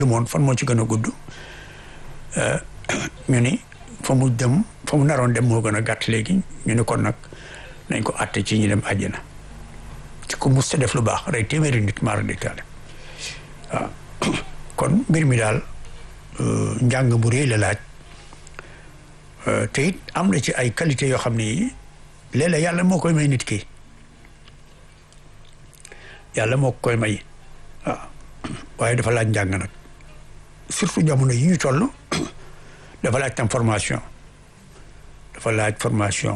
moon fan moo ci gën a gudd ñu ni fa mu dem fa mu naroon dem moo gën a gàtt léegi ñu ni kon nag nañ ko àtte ci ñu dem àjjana ci ku mus ta def lu baax rey téeméeri nit maara di taale waaw kon mbir mi daal njàng bu rëy la laaj te it am na ci ay qualité yoo xam ne léeg-léeg yàlla moo koy may nit ki yàlla moo koy may waaw waaye dafa laaj njàng nag surtout jamono yi ñu toll dafa laaj tam formation dafa laaj formation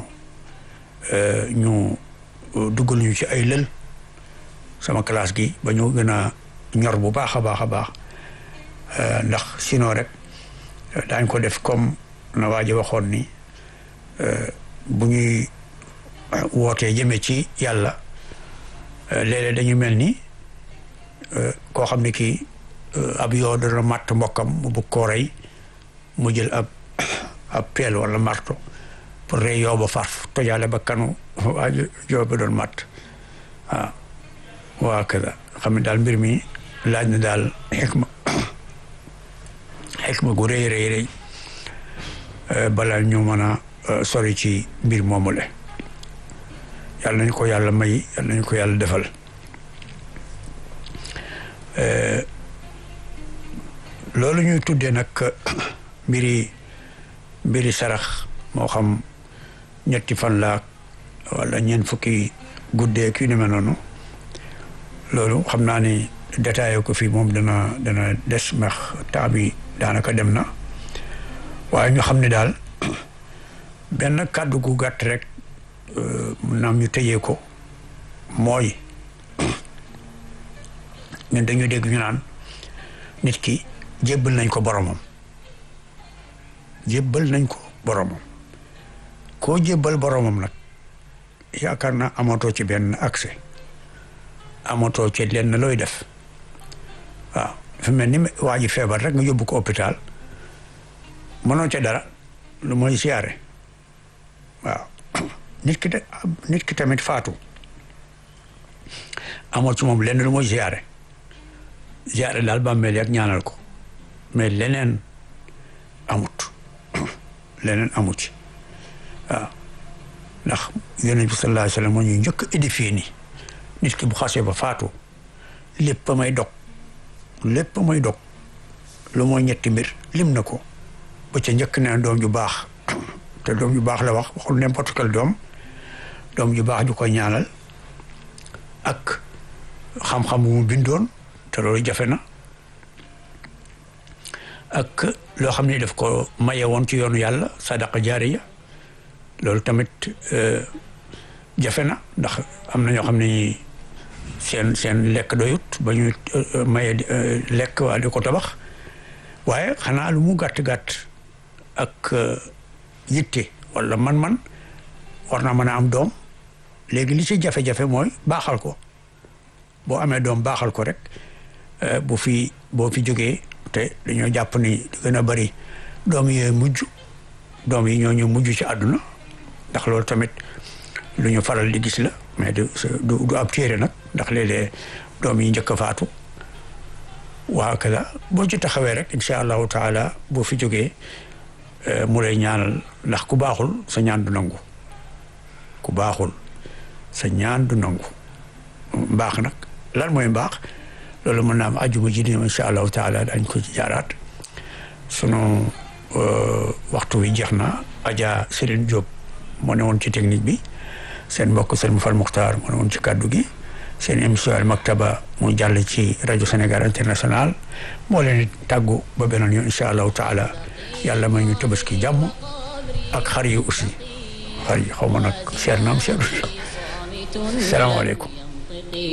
ñu duggal ñu ci ay lël sama classe gi ba ñu gën a ñor bu baax a baax a baax ndax sinon rek daañ ko def comme na waa ji waxoon ni bu ñuy wootee jëmee ci yàlla léeg-léeg dañu mel ni koo xam ne kii ab yoo dana matt mbokkam mu bëgg koo rey mu jël ab ab peel wala marto pour rey yoo ba farf tojaale ba kanu waa yoo ba doon matt waaw waa kada xam ne daal mbir mi laaj na daal xikma xikma gu rëy rëy rëy balaa ñu mën a sori ci mbir moomu le yàlla nañu ko yàlla may yàlla nañu ko yàlla defal loolu ñuy tuddee nag mbiri mbiri sarax moo xam ñetti fan laak wala ñeent fukki guddee kii ni mel noonu loolu xam naa ni détaillé ko fii moom dana dana des ndax temps bi daanaka dem na waaye ñu xam ne daal benn kàddu gu gàtt rek mun naam ñu tëjee ko mooy ñun dañuy dégg ñu naan nit ki jébbal nañ ko boromam jébbal nañ ko boromam koo jébbal boromam nag yaakaar naa amatoo ci benn accès amatoo ci lenn looy def waaw dafa mel ni waa ji feebar rek nga yóbbu ko hôpital mënoo ca dara lu mooy siyaare waaw nit ki nit ki tamit faatu amoo ci moom lenn lu mooy siyaare siyaare daal bàmmeel ak ñaanal ko mais leneen amut leneen amut ci waaw ndax yonent bi sallallahu alayhi wa sallam moo ñu njëkk édifié ni nit ki bu xasee ba faatu lépp may dog lépp may dog lu mooy ñetti mbir lim na ko ba ca njëkk ne doom ju baax te doom ju baax la wax waxul n'importe quel doom doom ju baax ju ko ñaanal ak xam-xam bu mu bindoon te loolu jafe na ak loo xam ne daf ko maye woon ci yoonu yàlla sadaqa jaariya loolu tamit jafe na ndax am na ñoo xam ne seen seen lekk doyut ba ñu maye lekk waa di ko tabax waaye xanaa lu mu gàtt-gàtt ak yitte wala man-man war na mën a am doom léegi li ci jafe-jafe mooy baaxal ko boo amee doom baaxal ko rek bu fi boo fi jógee te dañoo jàpp ni di gën a bari doom yooyu mujj doom yi ñoo ñu mujj ci àdduna ndax loolu tamit lu ñu faral di gis la mais du du ab téere nag ndax léeg-léeg doom yi njëkk a faatu waa kala boo ci taxawee rek incha allahu taala boo fi jógee mu lay ñaanal ndax ku baaxul sa ñaan du nangu ku baaxul sa ñaan du nangu mbaax nag lan mooy mbaax loolu mën naa am ajuma ji nii incha allahu taala dañ ko ci jaaraat sunu waxtu wi jeex na Adja Serigne Diop moo ne woon ci technique bi seen mbokk Serigne Fall Muxtaar moo ne woon ci kàddu gi seen émission Al Maktaba mu jàll ci rajo Sénégal international moo leen tàggu ba beneen yoon incha allahu taala yàlla may ñu tabaski jàmm ak xar yi aussi xar yi xaw ma nag seer naam seer salaamaaleykum